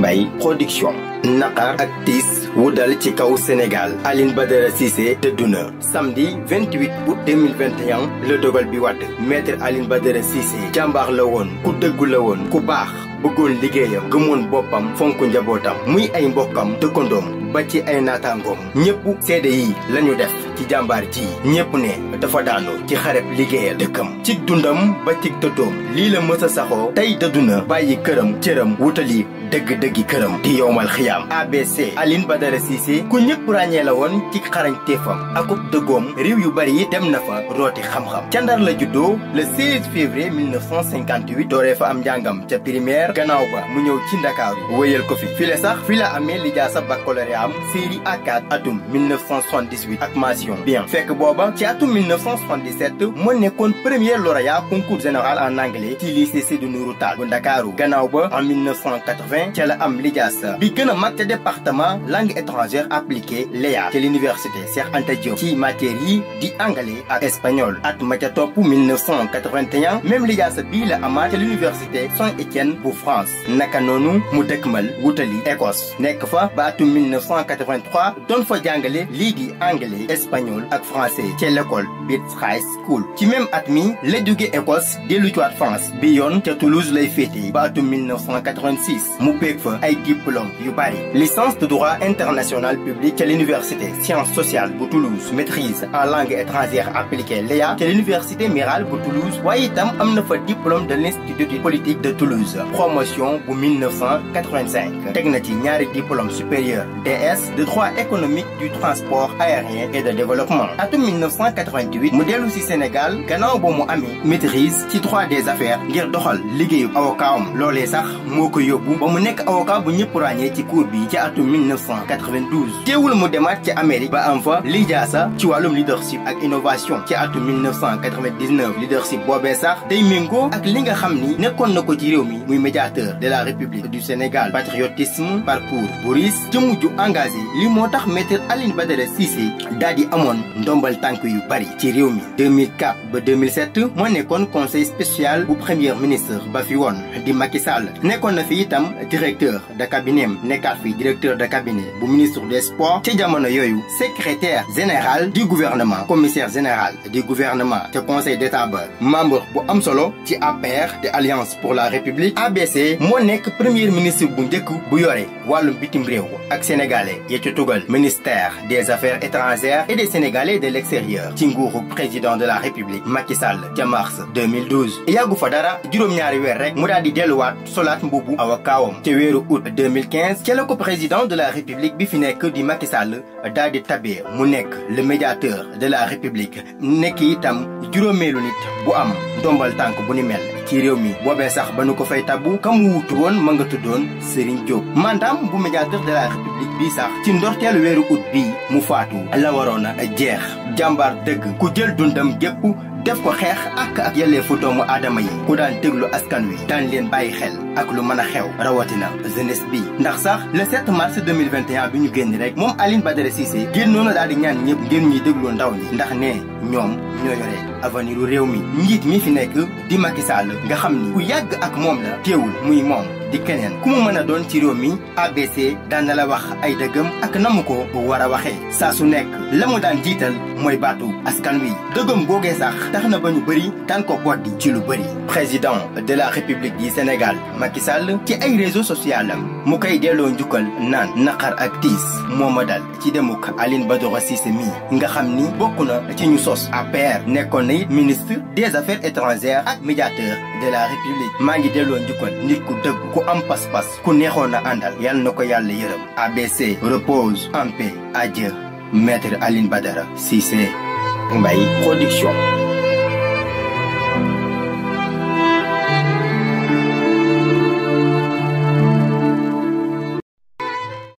Mbaye production naqar ak tiis wu dal ci kaw Sénégal Aline Badara Cissé dëddu na samedi 28 août 2021 la dogal bi wàdd maître Aline Badara Cissé jàmbaar la woon ku dëggu la woon ku baax bëggoon liggéeyam gëmoon boppam fonk njabootam muy ay mbokkam dëkkandoom ba ci ay naataangoom ñëpp seede yi lañu def ci jàmbaar ji ñëpp ne dafa daanu ci xareb liggéeyal dëkkam ci dundam ba ci tëddoom lii la mës a saxoo tey dëddu na bàyyi këram cëram wutali dëgg-dëggi këram di yowmal xiyaam ABC Aline Badara Cissé ku ñëpp ràññee la woon ci xarañteefam akub dëggoom réew yu bari yi dem na fa rooti xam-xam ca Ndar la juddoo le 16 février 1958 dooree fa am njàngam ca primaire gannaaw ba mu ñëw ci Ndakaaru wéyal ko fi file sax fi la amee lijaasa baccalauréat am série A4 atum 1978 ak mention bien fekk booba ci atum 1977 moo nekkoon premier lauréat concours général en anglais ci lycée Sédhiou Nourou Tall bu Ndakaaru gannaaw ba en 1980 ca la am lijaasa bi gën a mag ca département langue étrangère appliquée LEA ca l'université Cheikh Anta Diop ci matière yi di anglais ak espagnol at ma ca topp 1981 même lijaasa bii la amaat ca l'université Saint-Étienne bu France naka noonu mu dëkkmal wutali Écosse nekk fa ba atum 1983 doon fa jàngale lii di anglais espagnol ak français ca l'école Beats High School ci même at mi la jóge Écosse dellu ci waat France bi yoon ca Toulouse lay féete ba atum 1986 mu peeg fa ay diplôme yu bari licence de droit international public ca l'université sciences sociales bu Toulouse maîtrise en langue étrangère appliquée LEA ca l'université Mirale bu Toulouse waaye itam am na fa diplôme de l'institut politique de Toulouse promotion bu 1985 teg na ci ñaari diplôme supérieur DS de droit économique du transport aérien et de développement atum 1988 mu dellu ci Sénégal gannaaw ba mu amee maîtrise ci droit des affaires ngir doxal liggéeyu avocat am loolee sax moo ko yóbbu ba mu nekk avocat bu ñëpp ràññee ci cour bi ci atum 1992 teewul mu demaat ci Amérique ba am fa lijaasa ci wàllum leadership ak innovation ci atum 1999 leadership boobee sax day méngoo ak li nga xam ni nekkoon na ko ci réew mi muy médiateur de la République du Sénégal patriotisme parcours bu riis ci mujj engagé li moo tax maître Aline Badara Cissé daal di amoon ndombal tànk yu bari ci réew mi 2004 ba 2007 moo nekkoon conseil spécial bu premier ministre ba fi woon di Macky Sall nekkoon na fi itam directeur de cabinet nekkaat fi directeur de cabinet bu ministre des sports ci jamono yooyu secrétaire général du gouvernement commissaire général du gouvernement te conseil d'état ba membre bu am solo ci APR de alliance pour la république ABC moo nekk premier ministre bu njëkk bu yore wàllum bitim réew ak sénégalais ya ci tugal ministère des affaires étrangères et des sénégalais de l'extérieur ci nguuru président de la république Macky Sall ca mars 2012 yàggu fa dara juróom-ñaari weer rek mu daal di delluwaat solaat mbubu awakaawam ca weeru août 2015 ca la ko président de la république bi fi nekk di Macky Sall daal di tabee mu nekk le médiateur de la république nekk itam juróomeelu nit bu am ndombal tànk bu ni mel ci réew mi boobee sax ba nu ko fay tabbu kam wuutu woon ma nga tuddoon Serigne Diop mandaam bu médiateur de la république bii sax ci ndorteelu weeru août bii mu faatu la waroon a jeex jàmbaar dëgg ku jël dundam gépp def ko xeex ak ak yelleefu doomu aadama yi ku daan déglu askan wi daan leen bàyyi xel ak lu mën a xew rawatina jeunesse bi ndax sax le 7 mars 2021 bi ñu génn rek moom Aline Badara Cissé génnoon na daal di ñaan ñëpp ngir ñuy déglu ndaw ñi ndax ne ñoom ñoo yore avenir u réew mi njiit mi fi nekk di Macky Sall nga xam ni ku yàgg ak moom la teewul muy moom di keneen ku mu mën a doon ci réew mi ABC daan na la wax ay dëggam ak na mu ko war a waxee saa su nekk la mu daan jiital mooy baatu askan wi dëggam googee sax tax na ba ñu bëri daan ko boddi ci lu bëri président de la république du Sénégal Macky Sall ci ay réseaux sociaux am mu koy delloo njukkal naan naqar ak tiis moo ma dal ci demuk Aline Badara Cissé mii nga xam ni bokk na ci ñu sos APR nekkoon na it ministre des affaires étrangères ak médiateur de la république maa ngi delloo njukkal nit ku dëgg ku am pas-pas ku neexoon a àndal yal na ko yàlla yërëm ABC repose en paix adieu maître Aline Badara Cissé Mbaye production